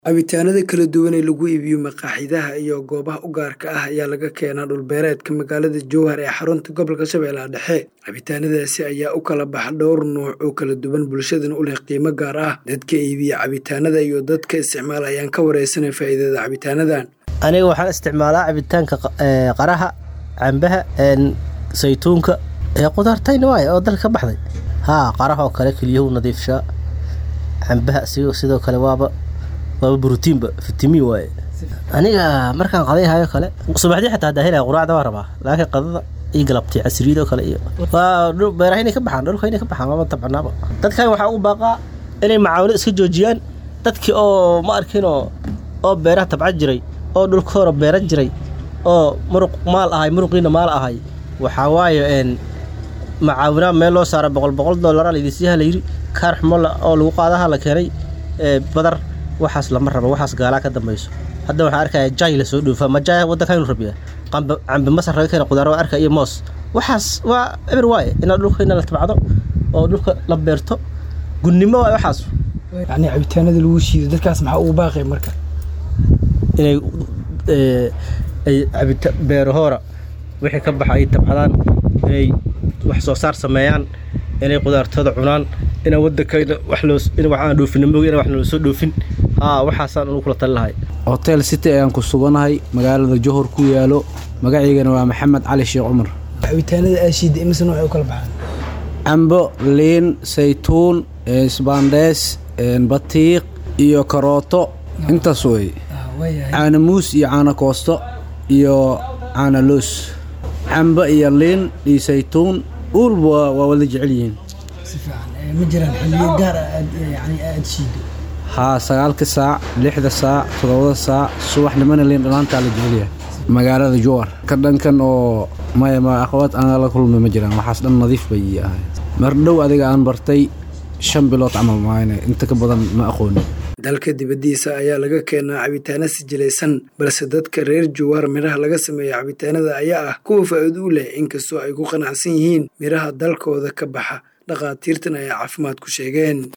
Cabitaanada kala duwan ee lagu iibiyo maqaaxiyaha iyo goobaha u gaarka ah ayaa laga keenaa dhul beereedka magaalada Jowhar ee xarunta gobolka Shabeellaha Dhexe. Cabitaanadaasi ayaa u kala baxa dhowr nooc oo kala duwan, bulshadana u leh qiimo gaar ah. Dadka iibiya cabitaanada iyo dadka isticmaala ayaan ka wareysanay faa'iidada cabitaanadan. aniga waxaan isticmaalaa cabitaanka qaraha cambaha saytuunka ee qudaartayna waaye oo dalka ka baxday haa qaraha oo kale kelyuhu nadiifshaa cambaha sidoo sidoo kale waaba waaba borotiinba fitamiin waaye aniga markaan qaday hayo kale subaxdii xataa hadaa helaya quraacda waa rabaa laakiin qadada iyo galabtii casiriyada oo kale iyo waa dhul- beeraha inay ka baxaan dhulka inay ka baxaan waaba tabcanaaba dadkan waxaa ugu baaqaa inay macaawino iska joojiyaan dadkii oo ma arkin oo oo beeraha tabcan jiray oo dhulka hore beeran jiray oo muruq maal ahay muruqiina maal ahay waxaa waaye een macaawinaa meel loo saara boqol boqol doolara laydisiyaha la yidhi kaar xumo la- oo lagu qaadaha la keenay ee badar waxaas lama rabo waxaas gaalaa ka dambayso hadda waxaan arkaya jay la soo dhoofa ma jay waddankaynu rabiya qamba cambe masar laga keena qudaar waa arka iyo moos waxaas waa eber waaye inaad dhulka ina la tabcdo oo dhulka la beerto gunnimo waaye waxaas yacni cabitaanada lagu shiido dadkaas maxaa ugu baaqay marka inay ee, ay cabita beerahoora wixii ka baxa ay tabcadaan inay wax soo saar sameeyaan inay qudaartooda cunaan inay waddankayna wax loo in wax aan dhoofin moogi in wax nala soo dhoofin haa waxaasaan unu kula tali lahay hotel city ayaan ku suganahay magaalada johor ku yaalo magaciygana waa maxamed cali sheekh cumar cabitaanada aa shiida imise nooc ay u kala baxaan cambo liin saytuun isbaandhees batiiq iyo karooto intaas wey waayahay caano muus iyo caano koosto iyo caano loos cambo iyo liin iyo saytuun uulba waa- waa wada jecel yihiin si fiican ma jiraan xilliyo gaar ah aad yani aad shiido haa sagaalka saac lixda saac toddobada saac subaxnimana liin dhalaantaa la jecel yahay magaalada jowar ka dhankan oo maya ma aqwaad aan la kulmay ma jiraan waxaas dhan nadiif bay ii ahay mar dhow adiga aan bartay shan bilood camal maayne inta ka badan ma aqoonin dalka dibaddiisa ayaa laga keenaa cabitaano sijilaysan balse dadka reer Jowhar midhaha laga sameeyo cabitaanada ayaa ah kuwa faa'iido u leh inkastoo ay ku qanacsan yihiin midhaha dalkooda ka baxa dhakhaatiirtan ayaa caafimaad ku sheegeen